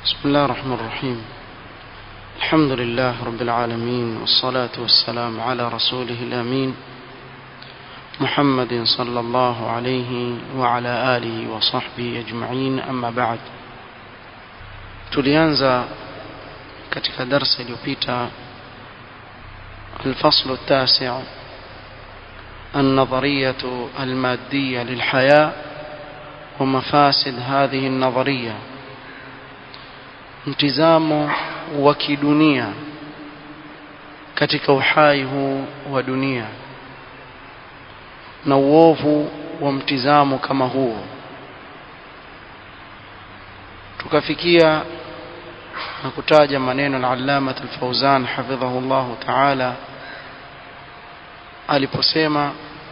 بسم الله الرحمن الرحيم الحمد لله رب العالمين والصلاة والسلام على رسوله الأمين محمد صلى الله عليه وعلى آله وصحبه أجمعين أما بعد tulianza katika darsa iliyopita الفصل التاسع النظرية المادية للحياة ومفاسد هذه النظرية mtizamo wa kidunia katika uhai huu wa dunia na uovu wa mtizamo kama huo tukafikia na kutaja maneno al-Allama al-Fawzan hafidhahu Allah ta'ala aliposema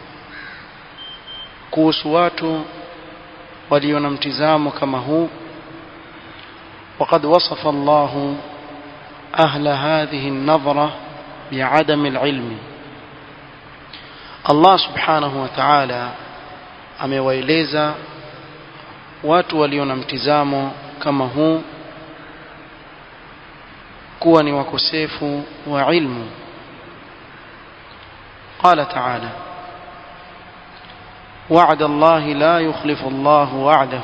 kuhusu watu walio na mtizamo kama huu وقد وصف الله أهل هذه النظرة بعدم العلم الله سبحانه وتعالى amewaeleza watu walio na mtizamo kama huu kuwa ni wakosefu wa ilmu قال تعالى وعد الله لا يخلف الله وعده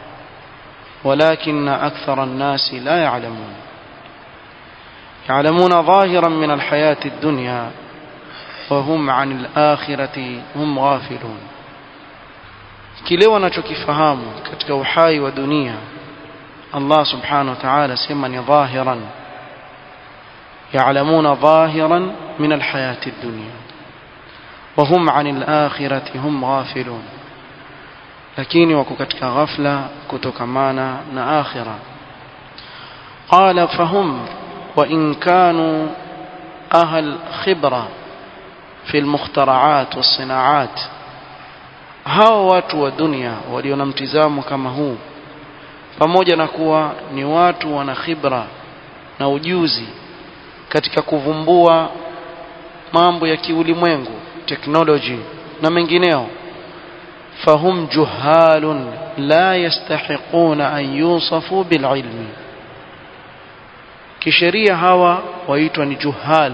ولكن أكثر الناس لا يعلمون يعلمون ظاهرا من الحياة الدنيا وهم عن الآخرة هم غافلون kile wanachokifahamu katika uhai wa dunia Allah subhanahu wa ta'ala sema ni dhahiran ya'lamuna dhahiran min alhayati ad-dunya wa hum 'anil akhirati hum ghafilun lakini wako katika ghafla kutokamana na akhira qala fahum wa in kanu ahl khibra fi almukhtaraat wasinaat hao watu wa dunia walio na mtizamo kama huu pamoja na kuwa ni watu wana khibra na ujuzi katika kuvumbua mambo ya kiulimwengu technology na mengineo فهم جهال لا يستحقون أن يوصفوا بالعلم kisheria hawa waitwa ni juhal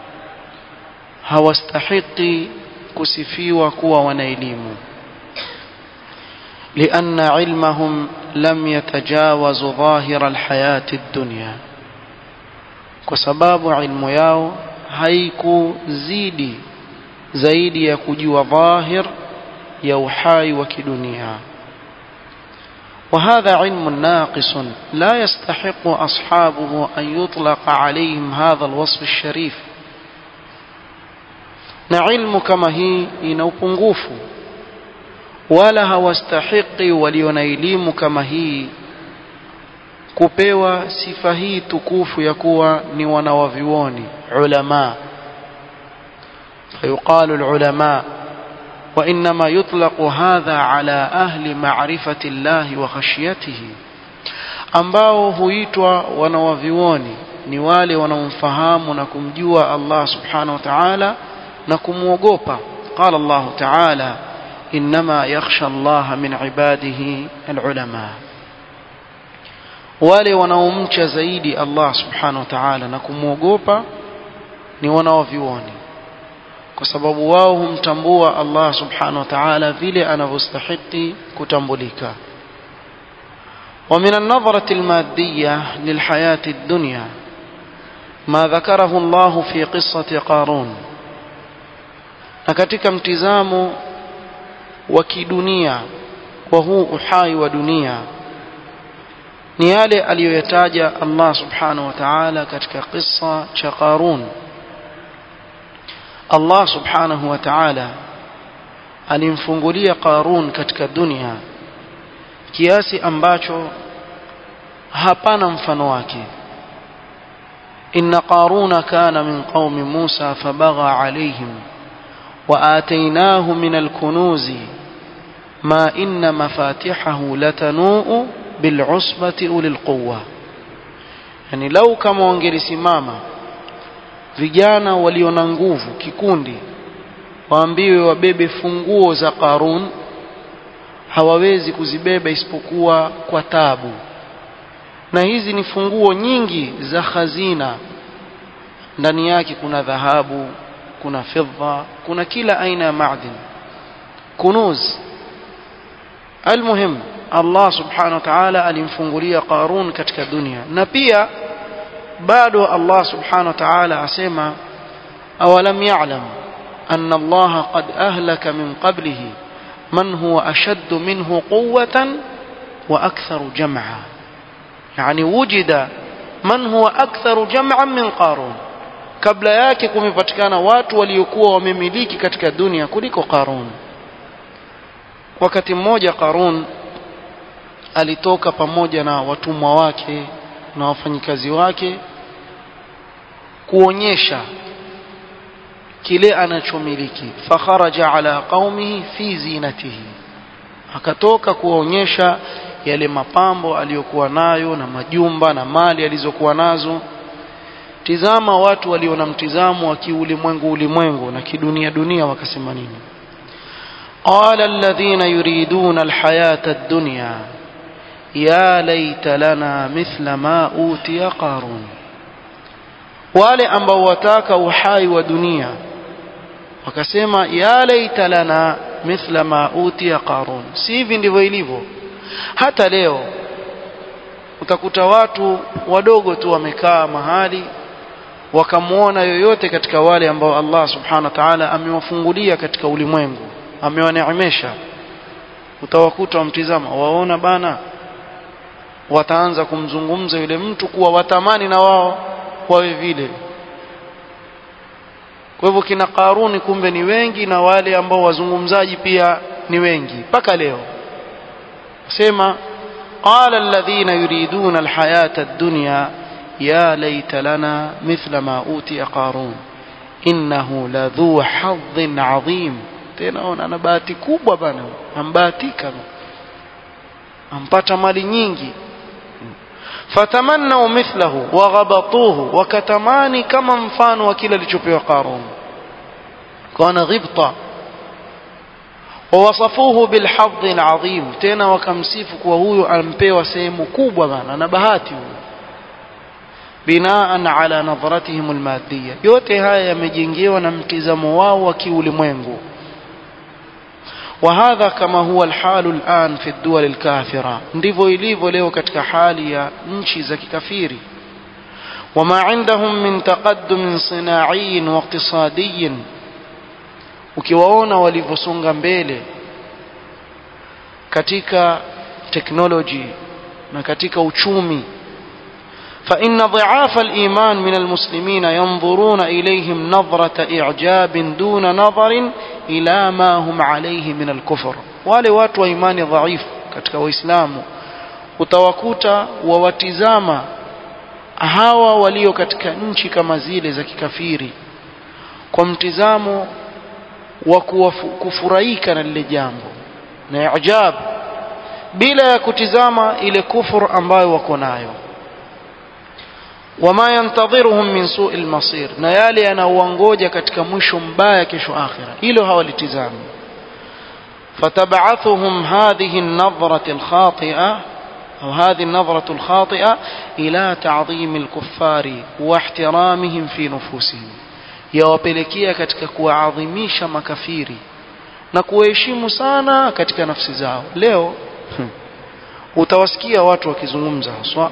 hawastahiki kusifiwa kuwa wana elimu لأن علمهم لم يتجاوز ظاهر الحياة الدنيا وسباب علم yao haikuzidi zaidi ya kujua dhahir ya uhai wa kidunia وهذا علم ناقص لا يستحق أصحابه أن يطلق عليهم هذا الوصف الشريف na ilmu kama hii ina upungufu wala hawastahiki walio na elimu kama hii kupewa sifa hii tukufu ya kuwa ni wanawavyuoni ulama fayuqalu alulama وإنما يطلق هذا على أهل معرفة الله وخشيته ambao huitwa wanawavioni ni wale wanaomfahamu na kumjua Allah subhanahu wa ta'ala na kumwogopa qala Allah ta'ala inma yakhsha Allah min ibadihi alulama wale wanaomcha zaidi Allah subhanahu wa ta'ala na kumwogopa ni wanawavioni kwa sababu wao humtambua Allah subhanahu wa ta'ala vile anavyostahili kutambulika ومن النظرة المادية للحياة الدنيا ما ذكره الله في قصة قارون نكتك امتزام وكدنيا وهو أحاي ودنيا نيالي أليويتاج الله سبحانه وتعالى كتك قصة قارون Allah subhanahu wa ta'ala alimfungulia Qarun katika dunia kiasi ambacho hapana mfano wake inna qaruna kana min qaumi Musa fabagha alayhim wa atainahu min al-kunuzi ma inna mafatihahu latanuu bil'usbati ulil quwwa yani lau kama wangelisimama vijana walio na nguvu kikundi waambiwe wabebe funguo za Qarun hawawezi kuzibeba isipokuwa kwa tabu na hizi ni funguo nyingi za khazina ndani yake kuna dhahabu kuna fidda kuna kila aina ya madin kunuz almuhim Allah subhanahu wa ta'ala alimfungulia Qarun katika dunia na pia bado Allah subhanahu wa ta'ala asema awalam ya'lam anna Allah qad ahlaka min qablihi man huwa ashaddu minhu quwwatan wa aktharu jam'a yani wujida man huwa aktharu jam'an min Qarun kabla yake kumepatikana watu waliokuwa wamemiliki katika dunia kuliko Qarun wakati mmoja Qarun alitoka pamoja na watumwa wake na wafanyikazi wake kuonyesha kile anachomiliki fakharaja ala qaumihi fi zinatihi akatoka kuonyesha yale mapambo aliyokuwa nayo na majumba na mali alizokuwa nazo tizama watu walio na mtizamo wa kiulimwengu ulimwengu na kidunia dunia wakasema nini قال الذين يريدون الحياة الدنيا يا ليت لنا مثل ما أوتي قارون wale ambao wataka uhai wa dunia wakasema ya laita lana mithla ma utiya qarun si hivi ndivyo ilivyo hata leo utakuta watu wadogo tu wamekaa mahali wakamwona yoyote katika wale ambao Allah subhanahu wa ta'ala amewafungulia katika ulimwengu amewaneemesha utawakuta wamtizama waona bana wataanza kumzungumza yule mtu kuwa watamani na wao wawe vile kwa hivyo kina Karuni kumbe ni wengi na wale ambao wazungumzaji pia ni wengi mpaka leo sema qala alladhina yuriduna alhayata ad-dunya ya laita lana mithla ma utiya qarun innahu ladhu hadhin adhim tena ona ana bahati kubwa bana ambahatika ampata mali nyingi fatamannau mithlahu waghabatuhu wakatamani kama mfano wa kile alichopewa Qarun kana ghibta wawasafuhu bilhadhi alazim tena wakamsifu kuwa huyo ampewa sehemu kubwa bana na bahati huyo binaan ala nadhratihim almadiyya yote haya yamejengewa na mtizamo wao wa kiulimwengu وهذا كما هو الحال الآن في الدول الكافرة ndivyo ilivyo leo katika hali ya nchi za kikafiri وما عندهم من تقدم صناعي واقتصادي ukiwaona walivyosonga mbele katika teknoloji na katika uchumi فإن ضعاف الإيمان من المسلمين ينظرون إليهم نظرة إعجاب دون نظر إلى ما هم عليه من الكفر wale watu wa imani dhaifu katika waislamu utawakuta wawatizama hawa walio katika nchi kama zile za kikafiri kwa mtizamo wa kufurahika na lile jambo na ijab bila ya kutizama ile kufur ambayo wako nayo wama yantadhiruhum min su'i al-masir na yale yanaowangoja katika mwisho mbaya kesho akhira hilo hawalitizami fatab'athuhum hadhihi an-nadhrati al-khati'a أو هذه النظرة الخاطئة إلى تعظيم الكفار واحترامهم في نفوسهم yawapelekea katika kuwaadhimisha makafiri na kuwaheshimu sana katika nafsi zao leo utawasikia watu wakizungumza haswa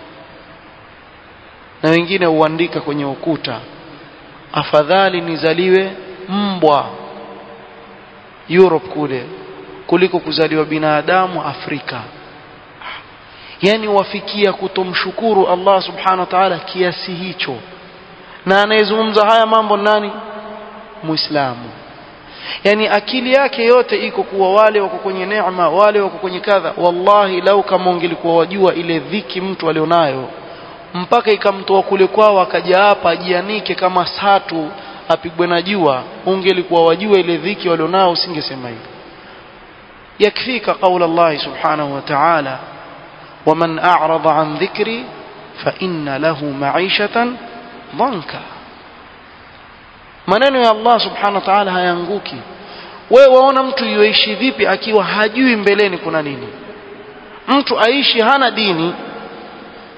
na wengine huandika kwenye ukuta afadhali nizaliwe mbwa Europe kule kuliko kuzaliwa binadamu Afrika yani wafikia kutomshukuru Allah subhanahu wa ta'ala kiasi hicho na anayezungumza haya mambo nani muislamu yani akili yake yote iko kuwa wale wako kwenye neema wale wako kwenye kadha wallahi lau kama ungelikuwa wajua ile dhiki mtu alionayo mpaka ikamtoa kule kwao akaja hapa ajianike kama satu apigwe na jua ungelikuwa wajua ile dhiki walionao usingesema hivyo yakfika qaula Allah subhanahu wa ta'ala ومن أعرض عن ذكري فإن له معيشة ضنكا maneno ya Allah subhanahu wa ta'ala hayanguki wewe waona mtu yuishi vipi akiwa hajui mbeleni kuna nini mtu aishi hana dini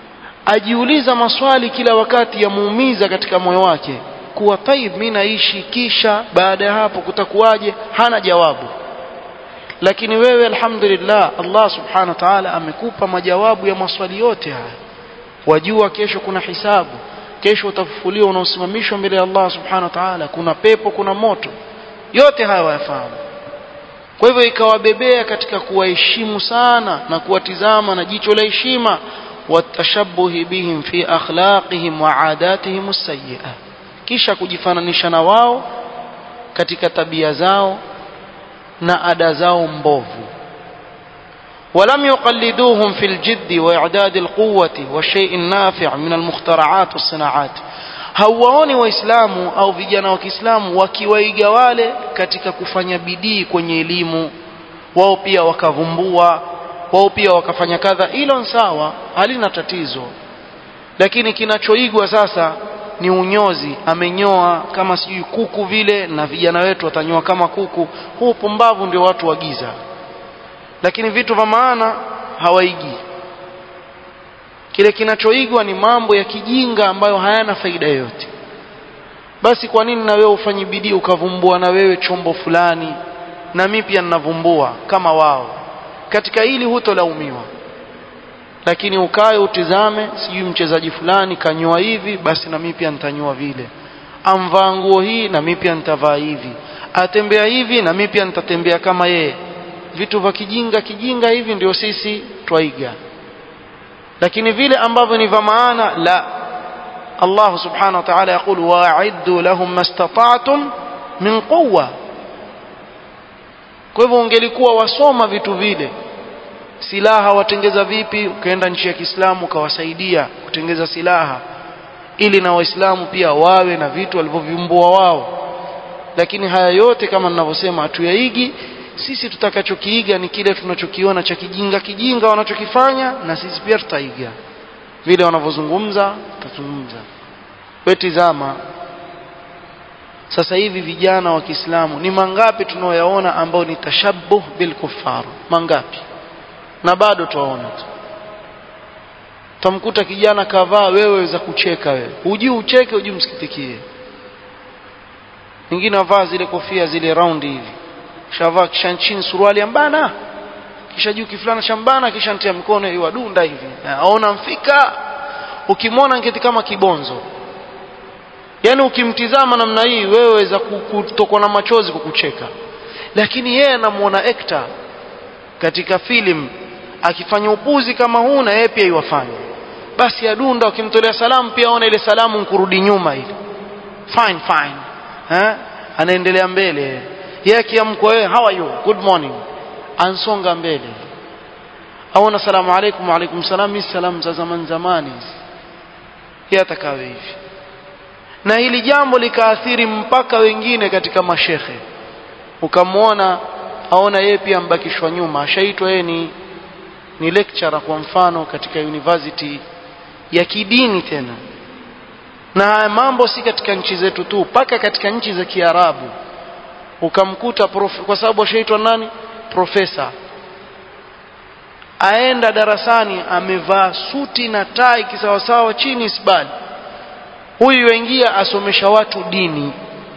ajiuliza maswali kila wakati yamuumiza katika moyo wake kuwa taib mimi naishi kisha baada ya hapo kutakuwaje hana jawabu lakini wewe alhamdulillah Allah subhanahu wa ta'ala amekupa majawabu ya maswali yote haya wajua kesho kuna hisabu kesho utafufuliwa unaosimamishwa mbele ya Allah subhanahu wa ta'ala kuna pepo kuna moto yote haya wayafahamu kwa hivyo ikawabebea katika kuwaheshimu sana na kuwatizama na jicho la heshima watashabuhi bihim fi akhlaqihim wa adatihim sayyi'ah kisha kujifananisha na wao katika tabia zao na ada zao mbovu ولم يقلدوهم في الجد وإعداد القوة والشيء النافع من المخترعات والصناعات hawaoni waislamu au vijana wa kiislamu wakiwaiga wale katika kufanya bidii kwenye elimu wao pia wakavumbua wao pia wakafanya kadha hilo sawa halina tatizo lakini kinachoigwa sasa ni unyozi amenyoa kama sijui kuku vile na vijana wetu watanyoa kama kuku huu pumbavu ndio watu wagiza lakini vitu vya maana hawaigi kile kinachoigwa ni mambo ya kijinga ambayo hayana faida yoyote basi kwa nini na wewe ufanye bidii ukavumbua na wewe chombo fulani na mimi pia ninavumbua kama wao katika hili hutolaumiwa lakini ukae utizame sijui mchezaji fulani kanyoa hivi basi na mimi pia nitanyoa vile amvaa nguo hii na mimi pia nitavaa hivi atembea hivi na mimi pia nitatembea kama yeye vitu vya kijinga kijinga hivi ndio sisi twaiga lakini vile ambavyo ni vya maana la Allah subhanahu wa ta'ala يقول واعدوا لهم ما استطعتم من قوه kwa hivyo ungelikuwa wasoma vitu vile silaha watengeza vipi ukaenda nchi ya Kiislamu ukawasaidia kutengeza silaha ili na waislamu pia wawe na vitu walivyovimbua wao lakini haya yote kama ninavyosema hatuyaigi sisi tutakachokiiga ni kile tunachokiona cha kijinga kijinga wanachokifanya na sisi pia tutaiga vile wanavyozungumza tutazungumza wewe tizama sasa hivi vijana wa Kiislamu ni mangapi tunaoyaona ambao ni tashabbuh bil kuffar mangapi na bado tuwaona tu tamkuta kijana kavaa wewe za kucheka wewe hujui ucheke hujui msikitikie wengine wavaa zile kofia zile round hivi shavaa kisha chini suruali ambana kisha juu kifulana shambana kisha ntia mikono iwadunda hivi aona mfika ukimwona ngeti kama kibonzo yani ukimtizama namna hii wewe weza kutokwa na machozi kukucheka lakini yeye anamuona actor katika film akifanya upuzi kama huu na yeye pia iwafanya basi adunda ukimtolea salamu pia aona ile salamu nkurudi nyuma ile fine fine eh anaendelea mbele yeye akiamkwa wewe how are you good morning ansonga mbele aona salamu alaykum wa alaykum salam ni salamu za zaman zamani yeye atakawe hivi na hili jambo likaathiri mpaka wengine katika mashekhe ukamwona aona yeye pia ambakishwa nyuma ashaitwa yeye ni ni lecturer kwa mfano katika university ya kidini tena na haya mambo si katika nchi zetu tu mpaka katika nchi za Kiarabu ukamkuta prof, kwa sababu ashaitwa nani profesa aenda darasani amevaa suti na tai kisawasawa chini isbali huyu yaingia asomesha watu dini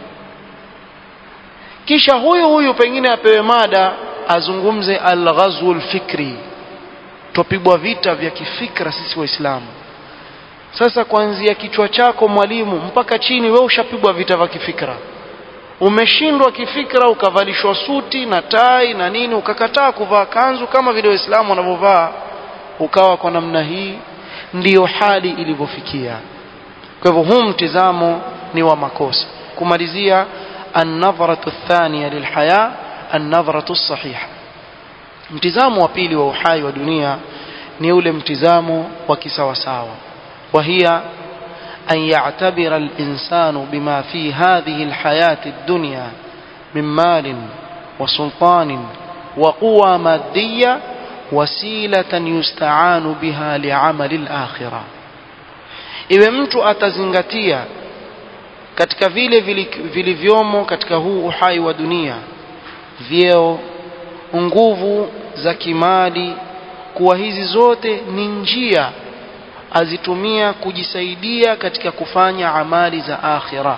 kisha huyu huyu pengine apewe mada azungumze al-ghazwul fikri tupigwa vita vya kifikra sisi waislamu sasa kuanzia kichwa chako mwalimu mpaka chini wewe ushapigwa vita vya kifikra umeshindwa kifikra ukavalishwa suti na tai na nini ukakataa kuvaa kanzu kama vile waislamu wanavyovaa ukawa kwa namna hii ndiyo hali ilivyofikia kwa hivyo huu mtizamo ni wa makosa kumalizia النظرة الثانية للحياة النظرة الصحيحة mtizamo wa pili wa uhai wa dunia ni ule mtizamo wa kisawasawa وهي أن يعتبر الإنسان بما في هذه الحياة الدنيا من مال وسلطان وقوى مادية وسيلة يستعان بها لعمل الآخرة iwe mtu atazingatia katika vile vilivyomo katika huu uhai wa dunia vyeo nguvu za kimali kuwa hizi zote ni njia azitumia kujisaidia katika kufanya amali za akhira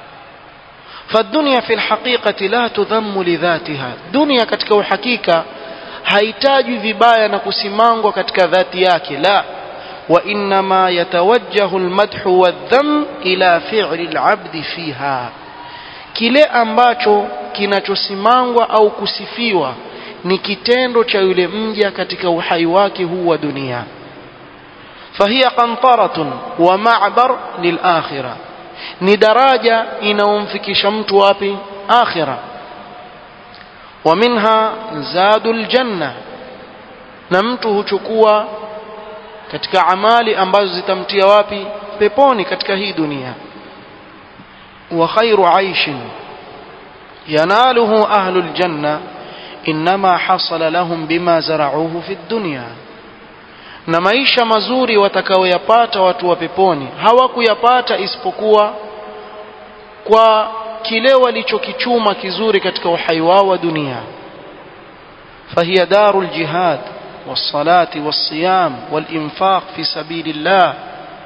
فالدنيا في الحقيقة لا تذم لذاتها دنيا katika uhakika haitajwi vibaya na kusimangwa katika dhati yake la وإنما يتوجه المدح والذم إلى فعل العبد فيها kile ambacho kinachosimangwa au kusifiwa ni kitendo cha yule mja katika uhai wake huu wa dunia fahiya qantaratun wa ma'bar lilakhirah ni daraja inaomfikisha mtu wapi akhira wa minha zadul janna na mtu huchukua katika amali ambazo zitamtia wapi peponi katika hii dunia wa khairu aishin yanaluhu ahlul janna inma hasala lahum bima zarauhu fi dunya na maisha mazuri watakaoyapata watu wa peponi hawakuyapata isipokuwa kwa kile walichokichuma kizuri katika uhai wao wa dunia fahiya darul jihad والصلاة والصيام والإنفاق في سبيل الله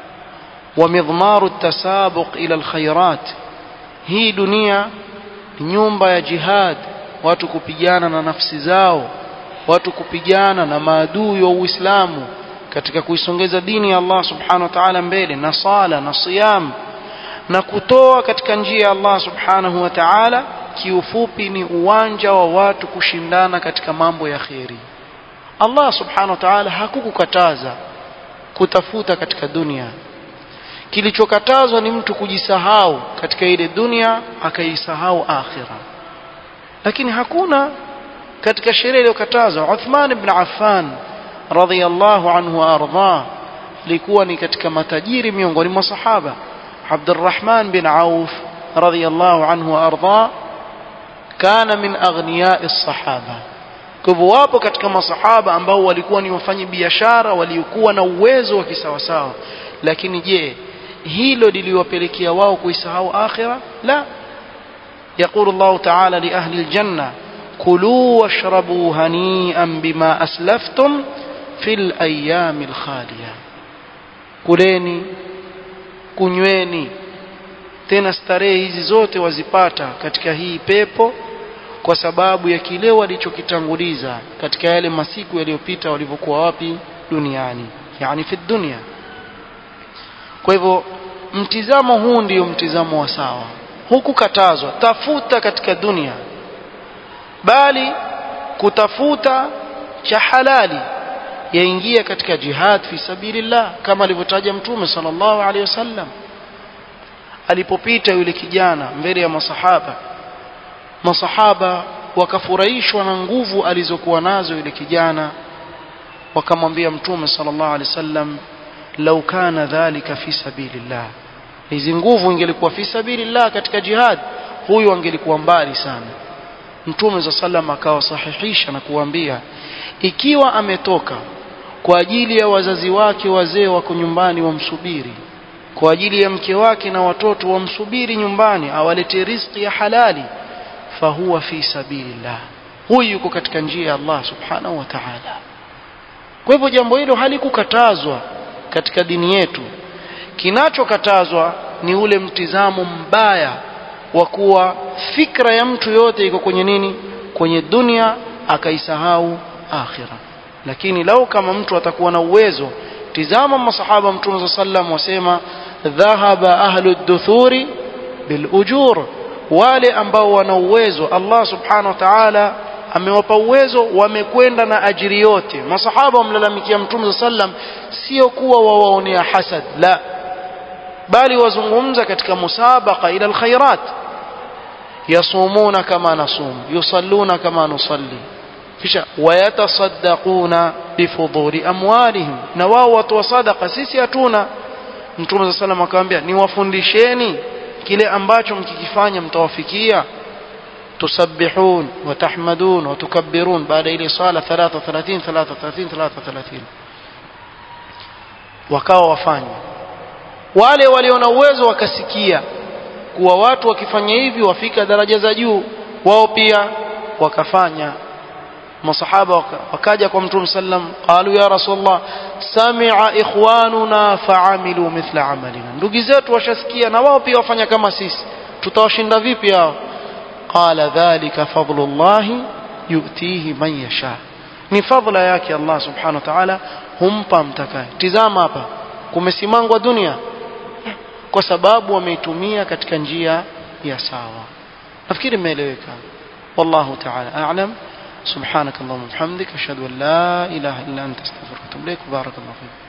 ومضمار التسابق إلى الخيرات هي دنيا nyumba ya jihad watu kupigana na nafsi zao watu kupigana na maadui wa Uislamu katika kuisongeza dini ya Allah subhanahu wa ta'ala mbele na sala na siyam na kutoa katika njia ya Allah subhanahu wa ta'ala kiufupi ni uwanja wa watu kushindana katika mambo ya kheri Allah subhanahu wa ta'ala hakukukataza kutafuta katika dunia kilichokatazwa ni mtu kujisahau katika ile dunia akaisahau akhira lakini hakuna katika sheria iliyokatazwa Uthman ibn Affan radhiyallahu anhu arda alikuwa ni katika matajiri miongoni mwa sahaba Abdurrahman bin Auf radhiyallahu anhu arda kana min aghniya'i as-sahaba kwa hivyo wapo katika masahaba ambao walikuwa ni wafanyi biashara waliokuwa na uwezo wa kisawasawa lakini je hilo liliwapelekea wao kuisahau akhira la يقول الله تعالى لأهل الجنة كلوا واشربوا هنيئا بما أسلفتم في الأيام الخالية kuleni kunyweni tena starehe hizi zote wazipata katika hii pepo kwa sababu ya kile walichokitanguliza katika yale masiku yaliyopita walivyokuwa wapi duniani yani fi dunia kwa hivyo mtizamo huu ndio mtizamo wa sawa hukukatazwa tafuta katika dunia bali kutafuta cha halali yaingia katika jihad fi sabilillah kama alivyotaja mtume sallallahu alaihi wasallam alipopita yule kijana mbele ya masahaba masahaba wakafurahishwa na nguvu alizokuwa nazo yule kijana wakamwambia mtume sallallahu alaihi wasallam lau kana dhalika fi sabilillah hizi nguvu ingelikuwa fi sabilillah katika jihad huyu angelikuwa mbali sana mtume za sallam akawasahihisha na kuambia ikiwa ametoka kwa ajili ya wazazi wake wazee wako nyumbani wamsubiri kwa ajili ya mke wake na watoto wamsubiri nyumbani awalete riziki ya halali fahuwa fi sabilillah huyu yuko katika njia ya Allah subhanahu wa ta'ala kwa hivyo jambo hilo halikukatazwa katika dini yetu kinachokatazwa ni ule mtizamo mbaya wa kuwa fikra ya mtu yote iko kwenye nini kwenye dunia akaisahau akhira lakini lau kama mtu atakuwa na uwezo tizama masahaba mtume sallam wasema dhahaba ahlu duthuri bil ujur wale ambao wana uwezo Allah subhanahu wa ta'ala amewapa uwezo wamekwenda na ajiri yote masahaba wamlalamikia mtume sallam sio kuwa wawaonea hasad la bali wazungumza katika musabaqa ila alkhairat yasumuna kama nasum yusalluna kama nusalli kisha wayatasaddaquna bifudhuri amwalihim na wao watoa sadaqa sisi hatuna mtume sallam akamwambia niwafundisheni kile ambacho mkikifanya mtawafikia tusabbihun watahmadun watukabbirun baada ile sala 33 33 33 wakawa wafanya wale walio na uwezo wakasikia kuwa watu wakifanya hivi wafika daraja za juu wao pia wakafanya masahaba wakaja kwa mtume sallam qalu ya rasulullah sami'a ikhwanuna fa'amilu mithla amalina ndugu zetu washasikia na wao pia wafanya kama sisi tutawashinda vipi hao qala dhalika fadlullahi yu'tihi man yasha ni fadla yake Allah subhanahu wa ta'ala humpa mtakaye tizama hapa kumesimangwa dunia kwa sababu wameitumia katika njia ya sawa nafikiri imeeleweka wallahu ta'ala a'lam سبحانك اللهم وبحمدك أشهد أن لا إله إلا أنت استغفرك وأتوب إليك وبارك الله فيك